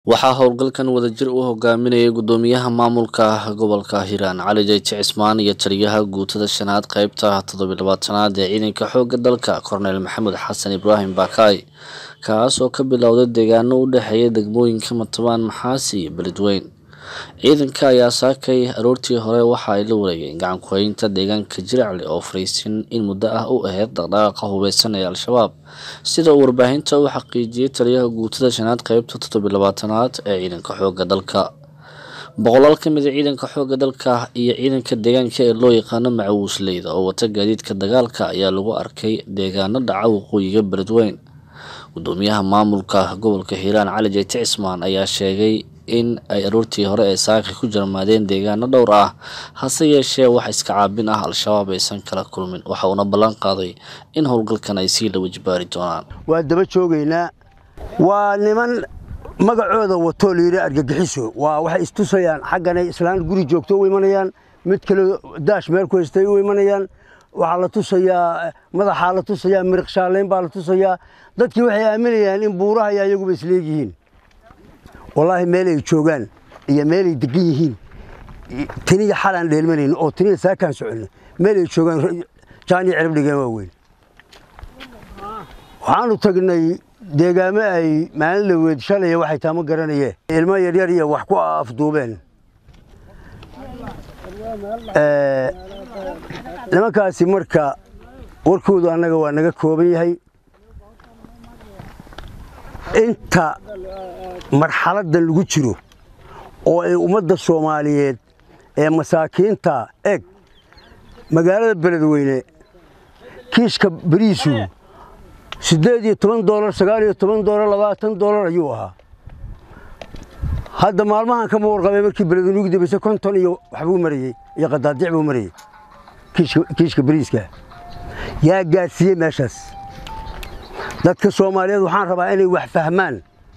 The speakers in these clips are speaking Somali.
waxaa howlgalkan wadajir u hogaaminayay gudoomiyaha maamulka gobolka hiiraan cali jayti cismaan iyo taliyaha guutada shanaad qeybta toddobiilabaatanaad ee ciidanka xooga dalka korneyl maxamed xasan ibraahim baakaay kaas oo ka bilowday deegaano u dhexeeya degmooyinka matabaan maxaasi iyo beledweyn ciidanka ayaa saakay aroortii hore waxa ay la wareegeen gacan ku-haynta deegaanka jiracle oo fariisin in muddo ah u aheyd dhaqdhaqaaqa hubeysan ee al-shabaab sida uu warbaahinta u xaqiijiyey taliyaha guutada shanaad qeybta toddobiilabaatanaad ee ciidanka xooga dalka boqolaal ka mid a ciidanka xooga dalka iyo ciidanka deegaanka ee loo yaqaano macawiisleyda oo wata gaadiidka dagaalka ayaa lagu arkay deegaano dhaca waqooyiga beledweyn gudoomiyaha maamulka gobolka hiiraan cali jayti cismaan ayaa sheegay in ay aroortii hore ee saaka ku jarmaadeen deegaano dhowr ah hase yeeshee wax iska caabin ah al-shabaab aysan kala kulmin waxa uuna ballan qaaday in howlgalkan ay sii lawa jibaari doonaan waa daba joogaynaa waa niman magacooda watoo layidhi argagixiso waa waxay istusayaan xagganay islaan guri joogto u imanayaan mid kale daash meel ku haystay u imanayaan waxaa la tusayaa madaxaa la tusayaa miriq shaaleyn baa la tusayaa dadkii waxay aaminayaan in buuraha iyo ayaguba isleegyihiin wallaahi meelay joogaan iyo meelay degan yihiin taniya xalaan dheelmanayn oo taniya saakaan soconno meelay joogaan jaaniya cirib dhigeen waa weyn waxaanu tagnay deegaamo ay maalin la weed shalaya waxay taama garanayeen ilmo yaryar iyo wax ku afduubeen nimankaasi marka warkoodu annaga waa naga kooban yahay inta marxaladdan lagu jiro oo ay ummadda soomaaliyeed ee masaakiinta eg magaalada beledweyne kiishka beriisu siddeed iyo toban doolar sagaal iyo toban doolar labaatan doolar ayuu ahaa hadda maalmahan kama warqabay markii beledweyne ugu dambayse konton iyo waxbuu marayey iyo qadaadiic buu marayey kiishka beriiska yaa gaadhsiiyey meeshaas dadka soomaaliyeed waxaan rabaa inay wax fahmaan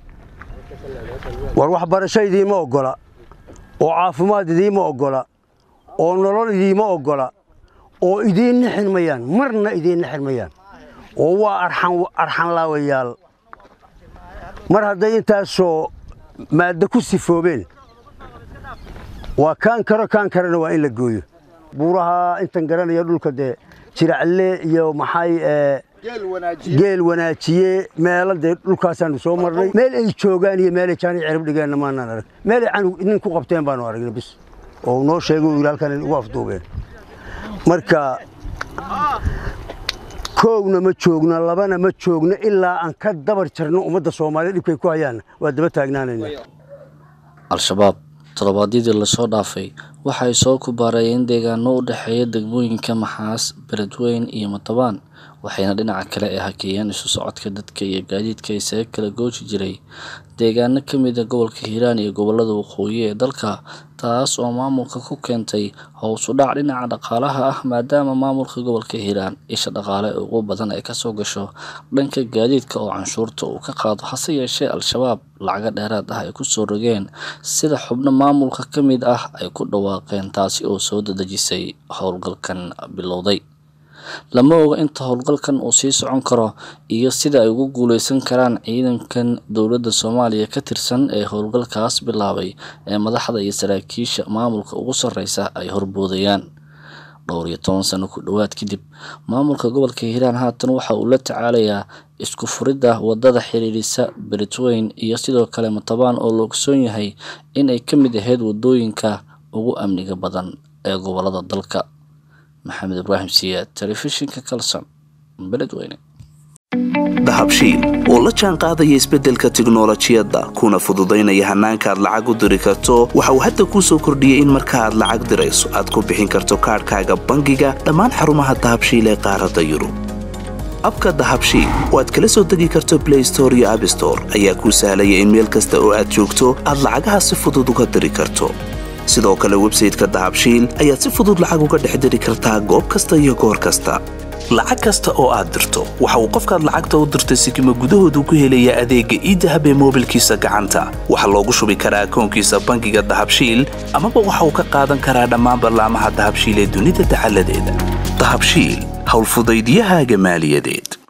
war waxbarasho idiima oggola oo caafimaad idiima oggola oo nolol idiima oggola oo idiin nixin mayaan marna idiin nixin mayaan oo waa arxanlaawayaal mar hadday intaasoo maaddo ku sifoobeen waa kaan karo kaan karana waa in la gooyo buuraha intan garanaya dhulka dee jiracle iyo maxay geel wanaajiye meelo dee dhulkaasaanu soo marnay meel ay joogaan iyo meelay jaani cirib dhigeenna maanaan arag meelay canug nin ku qabteen baanu aragnay bis oo noo sheegay uu yidhi halkan ugu afduubeen marka koowna ma joogno labana ma joogno ilaa aan ka dabar jarno ummadda soomaaliya dhibkay ku hayaanna waa daba taagnaanayna al-shabaab toddobaadyadii lasoo dhaafay waxa ay soo kubaareeyeen deegaano u dhexeeya degmooyinka maxaas beledweyn iyo matabaan waxayna dhinaca kale ay hakeeyeen isu socodka dadka iyo gaadiidka isaga kala gooji jiray deegaano ka mid a gobolka hiiraan iyo gobolada waqooyi ee dalka taas oo maamulka ku keentay hows u dhac dhinaca dhaqaalaha ah maadaama maamulka gobolka hiiraan isha dhaqaale ugu badan ay kasoo gasho dhanka gaadiidka oo canshuurta uu ka qaado hase yeeshee al-shabaab lacaga dheeraad ah ay kusoo rogeen sida xubno maamulka ka mid ah ay ku dhawaaqeen taasi oo soo dadejisay howlgalkan bilowday lama oga inta howlgalkan uu sii socon karo iyo sida ay ugu guuleysan karaan ciidankan dowladda soomaaliya ka tirsan ee howlgalkaas bilaabay ee madaxda iyo saraakiisha maamulka ugu sarreysa ay horboodayaan dhowr iyo toban sano ku dhowaad kadib maamulka gobolka hiiraan haatan waxa uu la tacaalayaa isku furidda wadada xiriirisa beledweyn iyo sidoo kale matabaan oo la ogsoon yahay in ay ka mid ahayd wadooyinka ugu amniga badan ee gobolada dalka maxamed ibraahim siyaad telefishinka kalson beledweyne dahabshiil oo la jaan qaadaya isbeddelka tiknolojiyadda kuna fududaynaya hannaanka aad lacag u diri karto waxa uu hadda kuu soo kordhiyey in marka aad lacag dirayso aad ku bixin karto kaadhkaaga bangiga dhammaan xarumaha dahabshiil ee qaaradda yurub abka dahabshiil oo aad kala soo degi karto blay store iyo abstore ayaa kuu sahlaya in meel kasta oo aad joogto aad lacagaha si fudud uga diri karto sidoo kale websayteka dahabshiil ayaad si fudud lacag uga dhex diri kartaa goob kasta iyo goor kasta lacag kasta oo aad dirto waxa uu qofkaad lacagta u dirtay sikima gudahoodu ku helayaa adeegga iidahab ee moobilkiisa gacanta waxaa loogu shubi karaa akoonkiisa bangiga dahabshiil amaba waxa uu ka qaadan karaa dhammaan ballaamaha dahabshiil ee dunida dacaladeeda dahabshiil howlfudaydyahaaga maaliyadeed